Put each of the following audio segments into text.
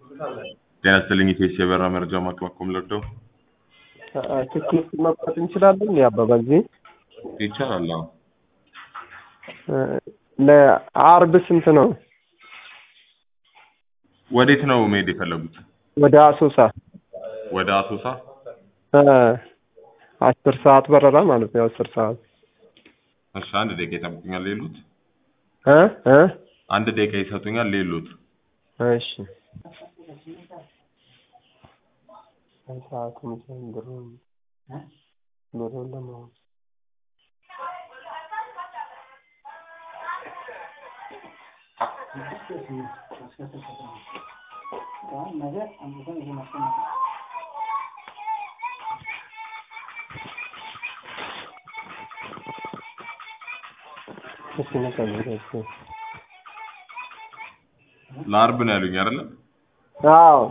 ጤና ይስጥልኝ ኢቴስ የበራ መረጃ ማቅረብ ለርደው ትኬት መቁረጥ እንችላለን? የአበባ ጊዜ ይቻላል። አዎ ለአርብ ስንት ነው? ወዴት ነው መሄድ የፈለጉት? ወደ አሶሳ ወደ አሶሳ። እ አስር ሰዓት በረራ ማለት ነው። አስር ሰዓት እሺ፣ አንድ ደቂቃ ይጠብቁኛል። ሌሉት እ እ አንድ ደቂቃ ይሰጡኛል። ሌሉት እሺ ሰዓቱም ዘንድሮ ብሩን ለማወቅ ለአርብ ነው ያሉኝ አይደለ? አዎ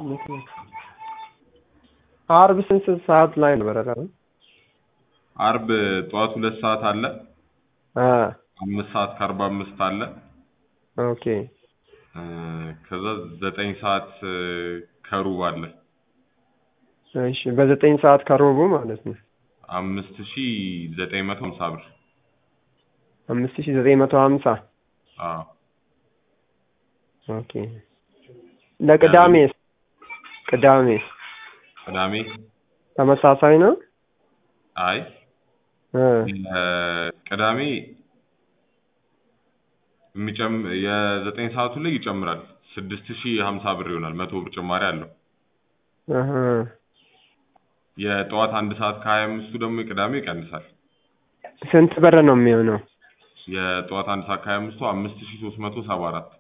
አርብ ስንት ሰዓት ላይ ነው በረራ? አርብ ጠዋት ሁለት ሰዓት አለ፣ አ አምስት ሰዓት ከአርባ አምስት አለ፣ ኦኬ እ ከዛ ዘጠኝ ሰዓት እ ከሩብ አለ። እሺ በዘጠኝ ሰዓት ከሩቡ ማለት ነው። አምስት ሺ ዘጠኝ መቶ ሀምሳ ብር። አምስት ሺህ ዘጠኝ መቶ ሀምሳ አዎ ኦኬ ለቅዳሜስ ቅዳሜስ ቅዳሜ ተመሳሳይ ነው? አይ እ እ ቅዳሜ የሚጨም የዘጠኝ ሰዓቱ ላይ ይጨምራል። ስድስት ሺ ሀምሳ ብር ይሆናል። መቶ ብር ጭማሪ አለው። እህ የጠዋት አንድ ሰዓት ከሀያ አምስቱ ደግሞ የቅዳሜ ይቀንሳል። ስንት ብር ነው የሚሆነው? የጠዋት አንድ ሰዓት ከሀያ አምስቱ አምስት ሺ ሶስት መቶ ሰባ አራት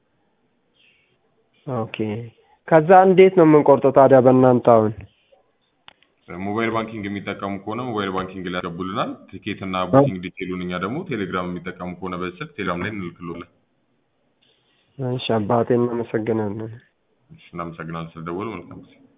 ኦኬ ከዛ እንዴት ነው የምንቆርጠው ታዲያ በእናንተ አሁን? ሞባይል ባንኪንግ የሚጠቀሙ ከሆነ ሞባይል ባንኪንግ ላይ ያስገቡልናል። ቲኬት እና ቡኪንግ ዲቴሉን እኛ ደግሞ ቴሌግራም የሚጠቀሙ ከሆነ በዚህ ስልክ ቴሌግራም ላይ እንልክሎለን። እሺ አባቴ እናመሰግናለን። እሺ፣ እናመሰግናለን ስለደወሉ። መልካም ጊዜ